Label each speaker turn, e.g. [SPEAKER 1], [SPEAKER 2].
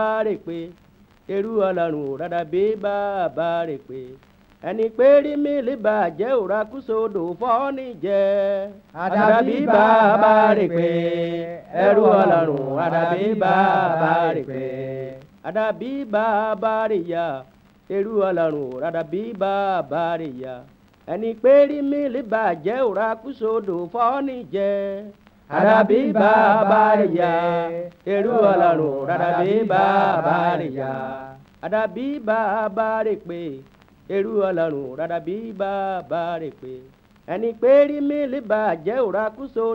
[SPEAKER 1] rè pé eru ọlọ́run ò rárá bí bàbá rè pé ẹni pé rí mi lè bàjẹ́ òrà kúsòdò fọ́ọ̀nì jẹ́ àdàbí bàbá rè pé ẹrú ọlọ́run àdàbí bàbá rè pé àdàbí bàbá rè ya eru ọlọ́run ò rárá bí bàbá rè ya ẹni pé rí mi lè bàjẹ́ òrà kúsòdò fọ́ọ̀nì jẹ́ àdàbí bàbá rè ya eru ọlọ́run àdàbí bàbá rè ya àdàbí bàbá rè pé eru ọlọ́run rárá bí bàbá rè pé ẹni pé rí mi lè bàjẹ́ òrà kúso